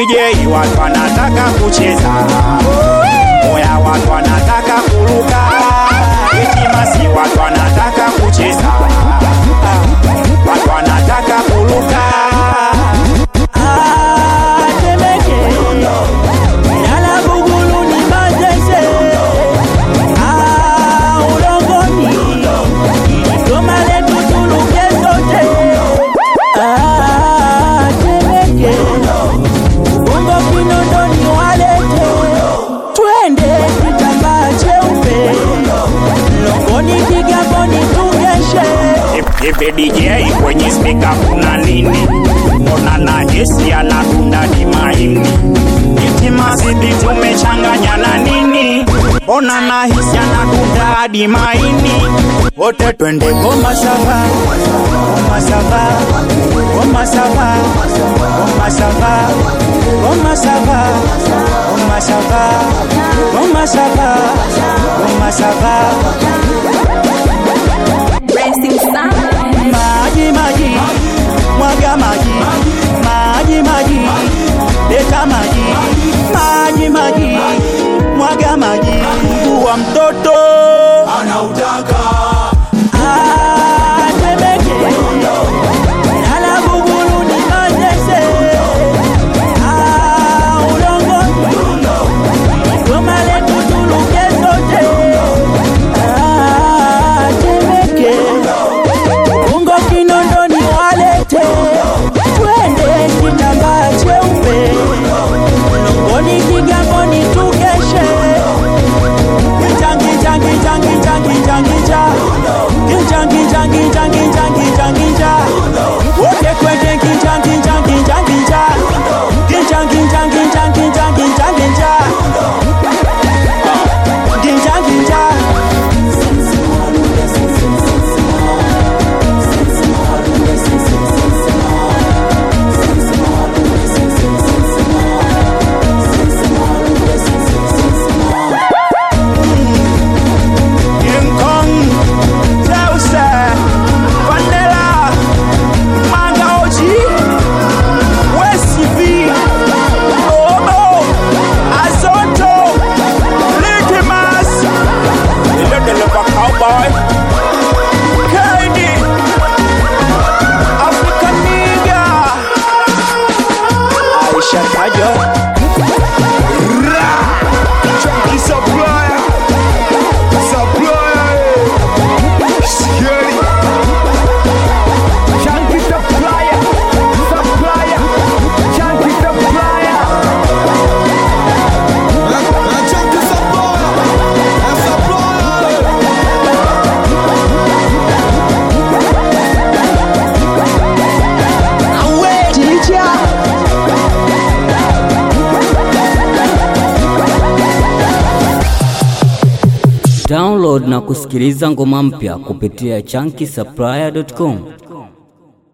DJ watu wanataka kucheza, oya watu wanataka kuruka, itimasi watu wanataka kucheza, watu wanataka kuruka. Ah, Temeke, Yala Bugulu ni Manzese, ah, Ulongoni, Goma letu tuluke sote. Ah, Temeke, Bongo Kinondoni walete, twende kitambaa cheupe, Longoni Kigamboni tugeshe. Hivi DJ kwenye spika kuna nini? Mbona na Jesi anadunda ni maini? Itimazidi tumechanganya na nini? Mbona na hisi anadunda hadi maini? Wote twende goma sava, goma sava, goma sava, goma sava, goma sava, goma sava, goma sava, goma sava. Racing Sun. maji maji mwaga maji maji maji leta maji maji maji mwaga maji mguu wa mtoto Ah, Temeke. Yala Bugulu ni Manzese. Ah, Ulongoni. Goma letu tuluke sote. Ah, Temeke. Ungo Kinondoni walete, twende kitambaa cheupe, Longoni Kigamboni tugeshe. Kijang, kijang, kijang, kijang, kijang, kijang. Kijang, kijang, kijang, kijang, kijang, kijang. Wote kwende kijang, kijang, kijang, kijang. Kijang, kijang, kijang, kijang, kijang, kijang. Kijang, kijang. King Kong, Zeus, Vanilla, Manga OG, West V, Obo, Azonto, Litmus, Little of a Cowboy, Kaidi, African Nigga, Aisha Kajo, Ra, Chunky Supplier. Supplier, Scary. Chunky supplier, supplier, chunky supplier. Download na kusikiliza ngoma mpya kupitia chunky supplier.com.